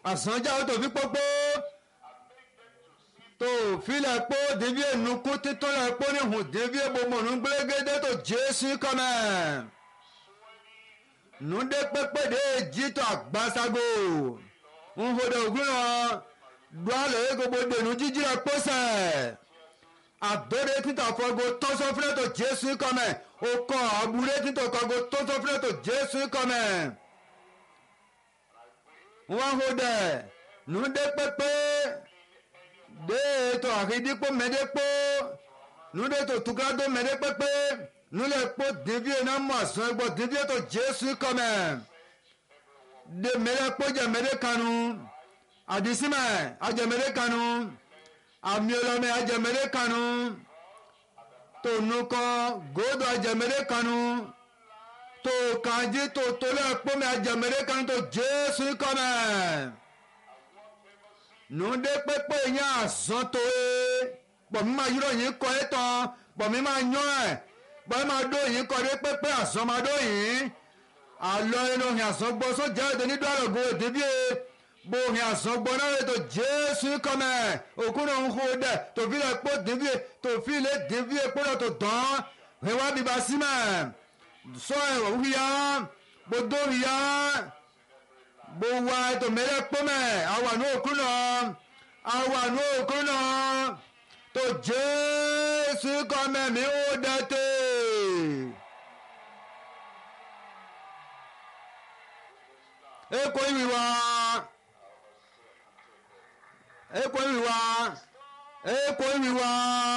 àsánjáwó tó fi pópó tó filẹ̀ pó dèbí ẹnukú títúlẹ̀ pó ní hùn dèbí ẹbọmọ̀nù gbẹ́gẹ́dẹ́ tó jésù kọ́mẹ̀ nùdé pépé dé jítọ̀ àgbàsago nhodò ògùn náà dùálẹ̀ gbogbo dènù jíjí rẹ̀ pọ́sẹ̀ àdóre títà fọgo tọ́sọ́fúnẹ́ tó jésù kọ́mẹ̀ òkò àbúrẹ́ títà kọ́go tọ́sọ́fúnẹ́ tó jésù kọ́mẹ̀ wọ́n hodẹ̀ nùdé pépé de to àkìdípò mẹ́dẹ́pò nude to tukado mẹ́dẹ́pẹ́pẹ́ nulẹ̀ kpó devie náà mọ̀ àsán ẹgbọ́ devie to jésù kọ́mẹ̀ de mẹ́dẹ́kpó jẹ mẹ́dẹ́ kanu àdìsímẹ̀ àjẹ mẹ́dẹ́ kanu àmìọlọmẹ àjẹ mẹ́dẹ́ kanu tó nukọ gòdò àjẹ mẹ́dẹ́ kanu tó kànjí tó tolẹ̀ kpó mẹ́ àjẹ mẹ́dẹ́ kanu tó jésù kọ́mẹ̀ nùdé pépé yẹn àzán tó e pọ̀mí máa yúrò yín kọ́ ẹ tán pọ̀mí máa yán ẹ̀ pọ̀mí máa dó yín kọ́ dé pépé àzán máa dó yín àlọ́ inú òhìn àzán gbọ́ sójà ètò ní dọ́rọ̀ go débí e bó òhìn àzán gbọ́ náà ètò jésù kọ́mẹ̀ òkú náà ń hó dẹ̀ tòfin lè pọ́ débí e tòfin lè débí e kó lọ tó dán ìwà bíbá símẹ̀ sọ ẹ̀ wíyá gbódó wíyá bó wá ètò mẹ́rẹ́ pọ́mẹ́ àwọn àánú òkú náà àwọn àánú òkú náà tó jésù kọ́mẹ́ mi ó dẹ́tẹ̀. èkó ìwì wá èkó ìwì wá èkó ìwì wá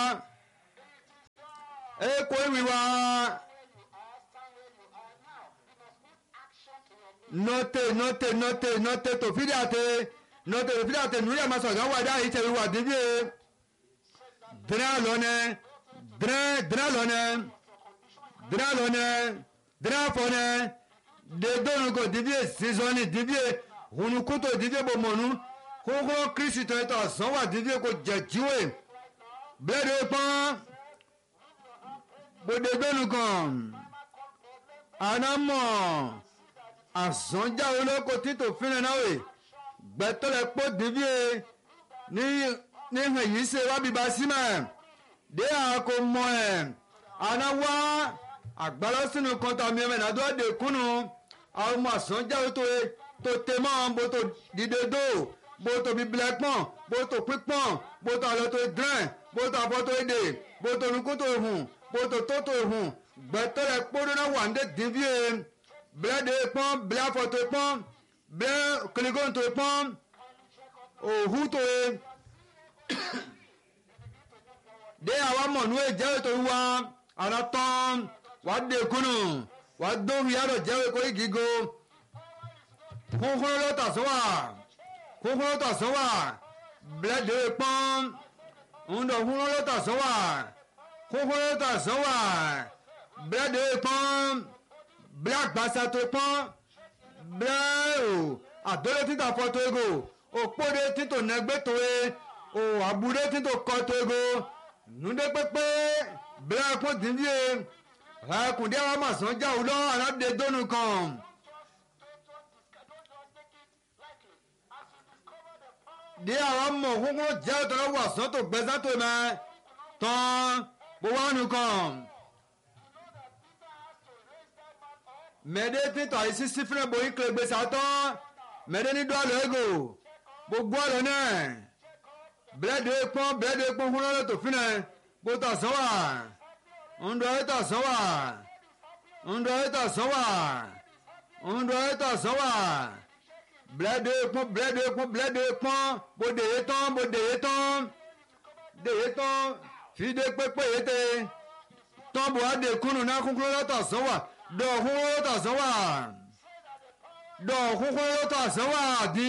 èkó ìwì wá. note note note note to fi date note to fi date nuri ama sọ̀gá wà dáhìí tẹ̀wé wà dídí e dira lọ́nẹ dira dira lọ́nẹ dira lọ́nẹ dira fọ́nẹ dedonu ko dídí e sísọ́ni dídí e hunukuto dídí e bò mọ̀nu kókó kristu tó yẹ tó sàn wà dídí e kò jẹ jíwèé bẹ́ẹ̀ de pọ́n bòdègbénu kan anamọ̀ àzọ́njá olóko títò fínra náà wè gbẹ́tọ́lẹ̀ pọ́ dìbíye ní ní hàn yìí ṣe wá bíbá símẹ̀ dé àkó mọ ẹ̀ àná wá àgbàlọ́ sínú kan tàbí ẹ̀mẹ̀ náà tó dé kúnnù àwọn ọmọ àzọ́njá tó tó tẹ mọ́ bó tó dìde dó bó tó bíbilẹ̀ pọ̀n bó tó pípọ̀n bó tó àlọ́ tó dẹ́n bó tó àfọ́ tó dé bó tó nukú tó hùn bó tó tó tó hùn gbẹ́tọ́lẹ̀ pọ́ dúnà wà ní dìbíye bla de pɔn bla fɔto pɔn bla kiligon to pɔn ohu to ye de awa mɔnu ye jɛwe to wa ana tɔn wa de kunu wa do wi alo jɛwe ko igigo kunkun lɔ ta so wa kunkun lɔ ta so wa bla de pɔn ŋdɔ kunkun lɔ ta so wa kunkun lɔ ta so wa bla de pɔn bla gbasa tó pọ́n bla o àdólé títà fọ́ tó ego òpóde títò nẹgbẹ́ tó e o àbúré títò kọ́ tó ego nùdé pépé bla kó dìbíye ẹkùndé àwọn màsán já o lọ aládé dónú kan. dé àwọn mọ̀ kókó jẹ́ òtọ́lọ́ wà sán tó gbẹ́sán tó mẹ́ tán gbowó ànú kan. mɛde titɔ ayi sisi fúnɛ bo ikele gbèsè atɔ mɛde ni do alɔ ego gbogbo alɔ nɛ blɛde kpɔn blɛde kpɔn fúnɛ lɛ tó fúnɛ gbótɔ sɔn wa ŋdɔ etɔ sɔn wa ŋdɔ etɔ sɔn wa ŋdɔ etɔ sɔn wa blɛde kpɔn blɛde kpɔn blɛde kpɔn bo de ye tɔn bo de ye tɔn de ye tɔn fi de kpekpe ye te tɔn bo ade kunu na kunkun lɛ tɔ sɔn wa dọ̀hún ó tọ̀sán wà dọ̀hún ó tọ̀sán wà di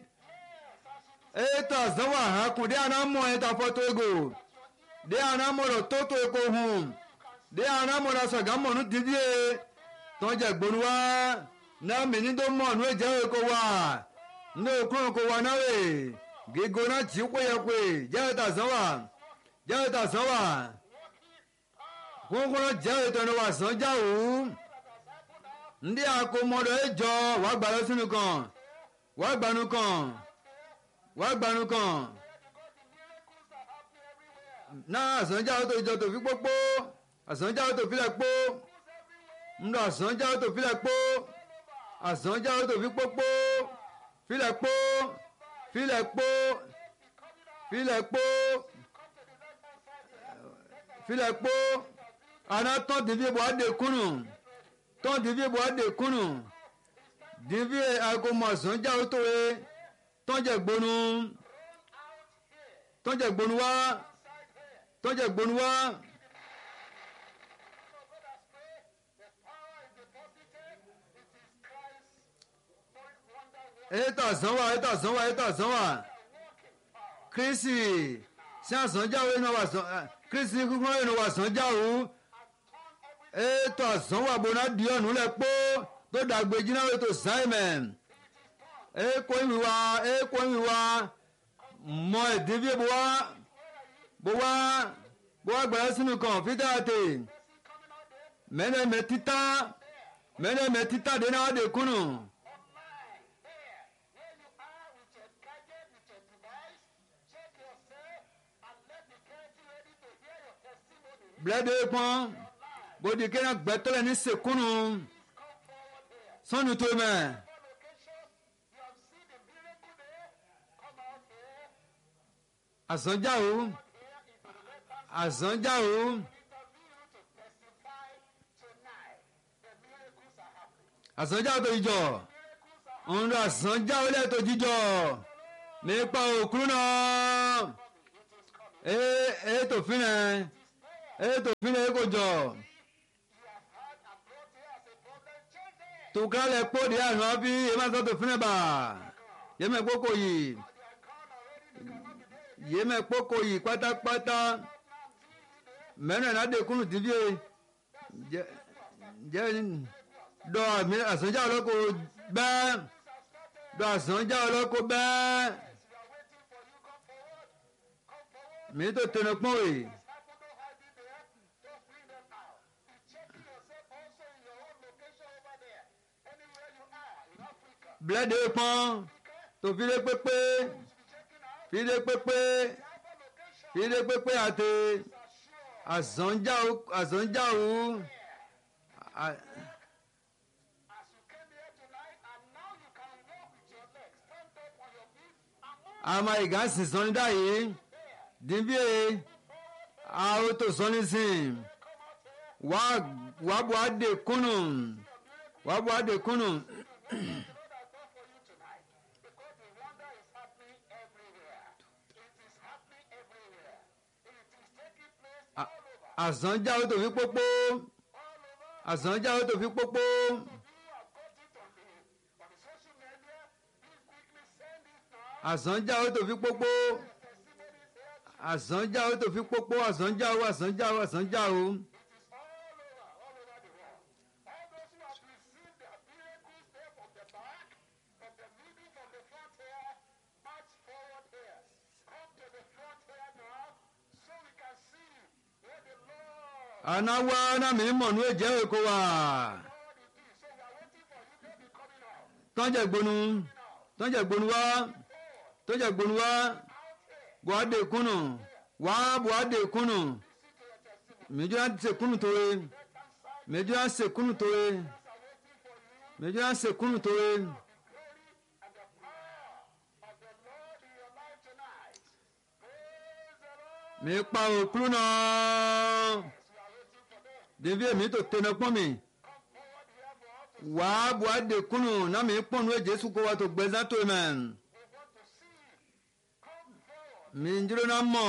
ètọ̀sán wà hàn kù dé anamọ̀ ẹ̀ tàfọ́tò ego dé anamọ̀ lọ tótó eko hùn dé anamọ̀ lọ sọ̀gámọ̀ nù dídí e tọ́jà gbónú wá náà mi ní tó mọ̀ nù ẹ̀jẹ̀ eko wà nù okùn eko wà náà wè gígo náà tí péyẹpé jẹ́ ìtọ̀sán wà jẹ́ ìtọ̀sán wà kókóró jẹ́ ìtọ́nu wà sàn jáwó ndí àkómọdọ̀ ẹjọ́ wàá gbà lọ sínú kan wá gbanu kan wá gbanu kan náà àsánjá tó ìjọ tó fi pópó àsánjá tó filẹ̀ pó ńlọ àsánjá tó filẹ̀ pó àsánjá tó fi pópó filẹ̀ pó filẹ̀ pó filẹ̀ pó filẹ̀ pó ana tán dìbí bọ́ adé kúnnù tán dìbí bọ́ adé kúnnù dìbí agomọ àsánjá tó wé tán jẹ gbónú tán jẹ gbónú wá tán jẹ gbónú wá. ètò àsánwà ètò àsánwà ètò àsánwà kristi sí àsánjáwó iná wà sán kristi kúkúrú iná wà sánjáwó ètò àsánwà bọ́nà díọ̀nù lẹ̀ pọ́ tó dàgbé jiná ètò simon èkó ìwìwà èkó ìwìwà mọ ìdíbí bó wá bó wá bó wá gbẹ̀rẹ́ sínú kan fídà àtè mẹ́nẹ̀mẹ́ títà mẹ́nẹ̀mẹ́ títà dé náà dé kúnnù. blɛde kpɔn bodi kena gbɛtɔlɛ ni sekunu sɔnu to mɛ azɔnjawo azɔnjawo azɔnjawo to ijɔ ŋun azɔnjawo lɛ to jijɔ mi kpa okuru nɔ ee ee to fi nɛ ètò ìpínlẹ̀ èkó jọ. tùkálẹ̀ kpóòdì àná bí emáṣọ́ tó fúnẹ̀ bá yémẹ̀ kpókò yìí yémẹ̀ kpókò yìí pátápátá mẹ́rin náà dẹkùnù tìbí jẹ́ jẹ́ dọ́ àmì àsánjá ọlọ́kọ̀ bẹ́ẹ̀ dọ́ àsánjá ọlọ́kọ̀ bẹ́ẹ̀ mi tó tẹnu pọ́n wèé. blẹde pọn tó file pépé file pépé file pépé àti àzọ̀njáwó àzọ̀njáwó àmà ìgá sì sọ́ni dáyé dìbí àwọn tó sọ́ni sìn wàá bu adé kúnnù wàá bu adé kúnnù. àzánjáwó tó fi pópó àzánjáwó tó fi pópó. àzánjáwó tó fi pópó àzánjáwó tó fi pópó àzánjáwó àzánjáwó àzánjáwó. anawa na mi mọ̀ ní èjẹ́ èkó wa tọ́jà gbonu tọ́jà gbonu wa tọ́jà gbonu wa buhade kunu wa buhade kunu mẹjọ se kunu towe mẹjọ se kunu towe mẹjọ se kunu towe. mi pa òkúrú náà devi mi to tẹnɛ kpɔn mi wàá bu ade kunu na mi kpɔn nu jesu ko wa to gbɛza to mɛ mi n dúró na mɔ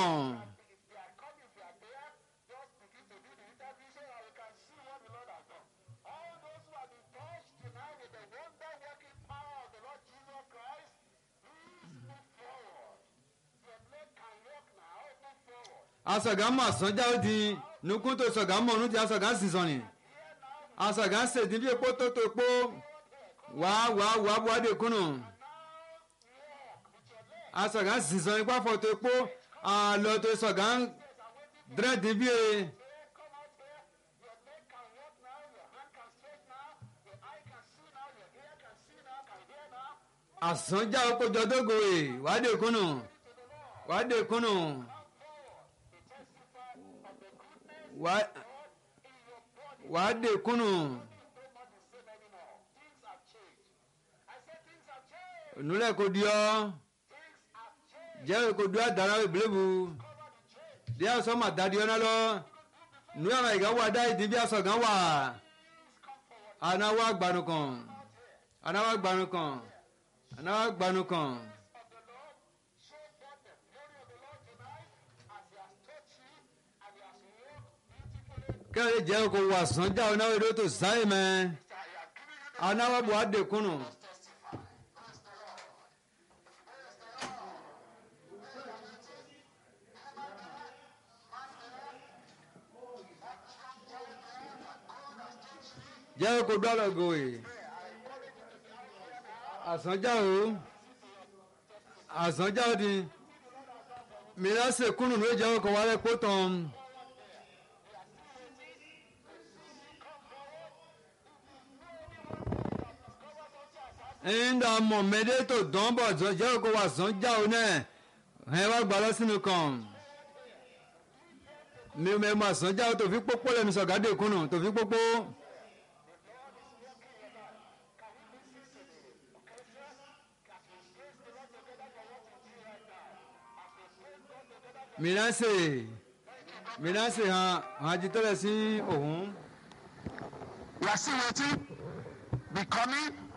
asọ̀gá mọ̀ sọ́jà ó di nukun tó sọ̀gá mọ̀ ọ̀nù tí asọ̀gá sì sọ̀nì asọ̀gá sèdí bí epo tó tó epo wàá wàá wàá bu adé kunu asọ̀gá sì sọ̀nì ipá fọ̀ tó epo àlọ́ tó sọ̀gá dírẹ́dì bí e. àsánjá okòjọ dógòwè wàá dé kúnnù wàá dé kúnnù wàá wàá dé kúnnù nulẹ̀ kò di ọ́ jẹ́ kò di ọ́ dáná ìbílẹ̀bù díẹ̀ sọ́mà dadi ọ́ náà lọ nuyà máa ìgbà wà dá ìdí bí aṣọ gan wà anáwó agbanu kan anáwó agbanu kan anáwó agbanu kan. kẹ́lẹ́ jẹ́ kó wà sàn já ọ náà èdè tó sáyé mẹ́ anáwó bò á dẹkùnù. jẹ́ kó dọ́lọ̀ gòyè àsánjá o àsánjá o di mìíràn sèkúnnù ló jẹ́ kó wálé kó tán. nda mọ̀mẹ́dẹ́ tó dán bọ̀ jẹ́ kó wà sánjá o náà ẹ wá gbà lọ sínú kan mi ò mẹ́ mọ̀ àsánjá o tó fi pópó lẹ́nu sọ̀gádé kúnnù tó fi pópó. mìíràn ṣe mìíràn ṣe hàn hàn jitọ́lẹ̀ sí òun. We are still waiting. Be coming.